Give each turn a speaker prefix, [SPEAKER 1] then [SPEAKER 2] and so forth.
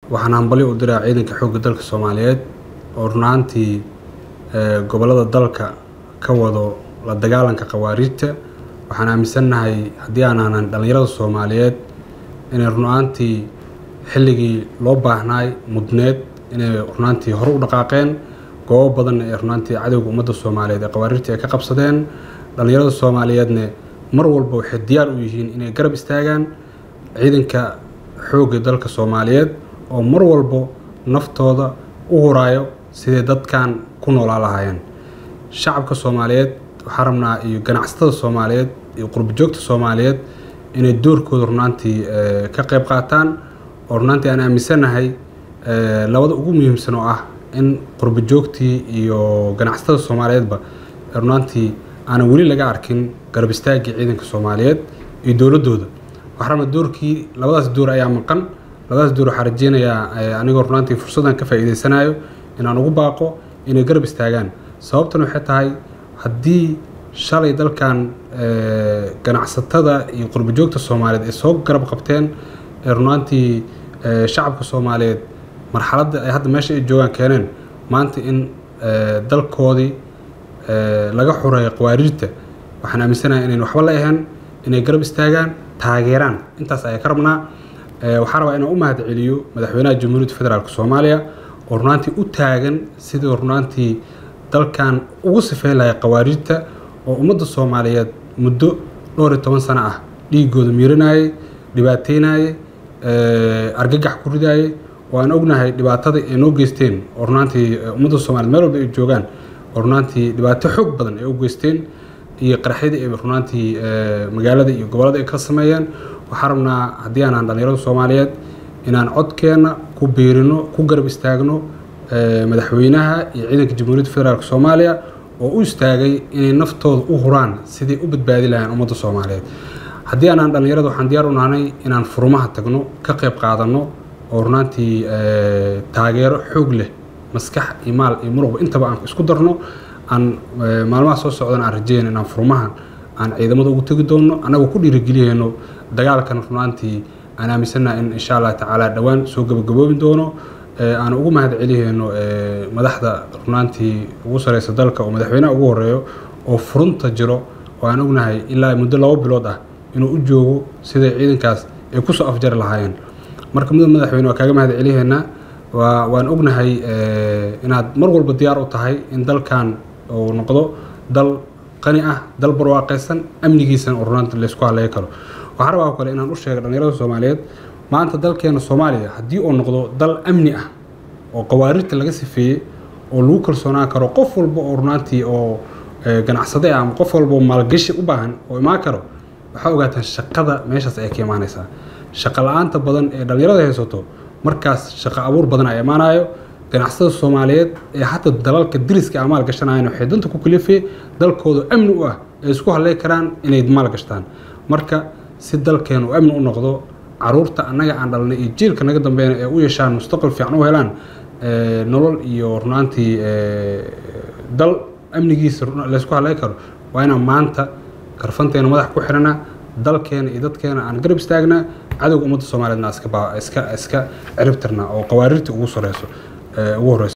[SPEAKER 1] waxaan hambali u diraa ciidanka xoogga dalka soomaaliyeed oo runaantii gobolada dalka ka wado la dagaalanka khawaariijta waxaan aaminsannahay haddii aan ahnan dhallinyarada soomaaliyeed inay runaantii xilligii loo baahnaay mudneed inay runaantii hore u dhaqaaqeen goobo badanna ee runaantii cadowga ummadda soomaaliyeed ee khawaariijta ay ka qabsadeen dhallinyarada soomaaliyeedne mar walba waxay diyaar u yihiin inay garab istaagaan ciidanka xoogga dalka soomaaliyeed oo mar walba naftooda u huraayo siday dadkan ku noolaa lahaayeen shacabka soomaaliyeed waxaa rabnaa iyo ganacsatada soomaaliyeed iyo qurbajoogta soomaaliyeed inay doorkooda runaantii ka qayb qaataan oo runaantii aan aaminsannahay labada ugu muhiimsan oo ah in qurbajoogtii iyo ganacsatada soomaaliyeedba runaantii aanan weli laga arkin garab istaaggii ciidanka soomaaliyeed iyo dowladooda waxaa rabnaa doorkii labadaas door ayaa maqan labadaas door waxaa rajeynayaa anigoo runaantii fursaddan ka faa'iideysanayo inaan ugu baaqo inay garab istaagaan sababtan waxay tahay haddii shalay dalkan ganacsatada iyo qurbajoogta soomaaliyeed ay soo garab qabteen ee runaantii shacabka soomaaliyeed marxaladda ay hadda meesha ay joogaan keeneen maanta in dalkoodii laga xureeyo qawaariijta waxaan aaminsanahay inayn waxba la ahayn inay garab istaagaan taageeraan intaas ayaa ka rabnaa waxaa rabaa inaan u mahad celiyo madaxweynaha jamhuuriyadda federaalk soomaaliya oo runaantii u taagan sidii runaantii dalkan ugu sifeyn lahay qawaariijta oo ummadda soomaaliyeed muddo dhowr iyo toban sano ah dhiigooda miiranayay dhibaateynayay argagax ku ridaayay oo aan ognahay dhibaatada ay noo geysteen oo runaantii ummadda soomaliyeed meel walba ay joogaan oo runaantii dhibaato xoog badan ay u geysteen iyo qaraxyadii ay runaantii magaalada iyo gobollada ay ka sameeyeen waxaa rabnaa haddii aanaan dhallinyarada soomaaliyeed inaan codkeenna ku biirino ku garab istaagno madaxweynaha iyo ciidanka jamhuuriyadda federaalk soomaaliya oo u istaagay inay naftooda u huraan sidai u badbaadi lahayn ummadda soomaaliyeed haddii aanaan dhallinyarada waxaan diyaar u nahnay inaan furumaha tagno ka qayb qaadanno oo runaantii taageero xoog leh maskax iyo maal iyo muruqba intaba aan isku darno aan maalmaha soo socdana aan rajeyna inaan furumahan aan ciidamada ugu tegi doonno annagoo ku dhiirigeliyeyno dagaalkan runaantii aan aaminsannaha in insha allah tacaala dhowaan soo gabagaboobi doono aan ugu mahad celiheyno madaxda runaantii ugu sareysa dalka oo madaxweynaha ugu horeeyo oo furunta jiro oo aan ognahay ilaa muddo labo bilood ah inuu u joogo siday ciidankaas ay kusoo afjari lahaayeen marka mudan madaxweyne waa kaaga mahad celiheynaa waa waan ognahay inaad mar walba diyaar u tahay in dalkan uu noqdo dal qani ah dal barwaaqaysan amnigiisana oo runaanta laysku haleey karo waxaa rabaa kale inaan u sheega dhallinyarada soomaaliyeed maanta dalkeena soomaaliya haddii uu noqdo dal amni ah oo qawaarirta laga sifeeyey oo lagu kalsoonaan karo qof walba oo runaantii oo ganacsade ah ama qof walba oo maalgashi u baahan oo imaan karo waxaa ogaataan shaqada meeshaas ay ka imaanaysaa shaqo la-aanta badan ee dhallinyarada haysato markaas shaqo abuur badan ay imaanayo ganacsada soomaaliyeed ee hata dalalka diriska a maal gashanayan waxay danta ku kalifee dalkooda amni u ah ay isku haley karaan inay maal gashtaan marka si dalkeenu amni u noqdo caruurta annaga aan dhalnay iyo jiilka naga dambeeyna ee u yeeshaan mustaqbal fiican u helaan nolol iyo runaantii dal amnigiisa laysku haley karo waa inaan maanta karfanteena madax ku xirana dalkeena iyo dadkeena aan garab istaagnaa cadowga ummadda soomaaliyeedna iska iska ciribtirna oo qawaarirta ugu soreyso ugu horeyso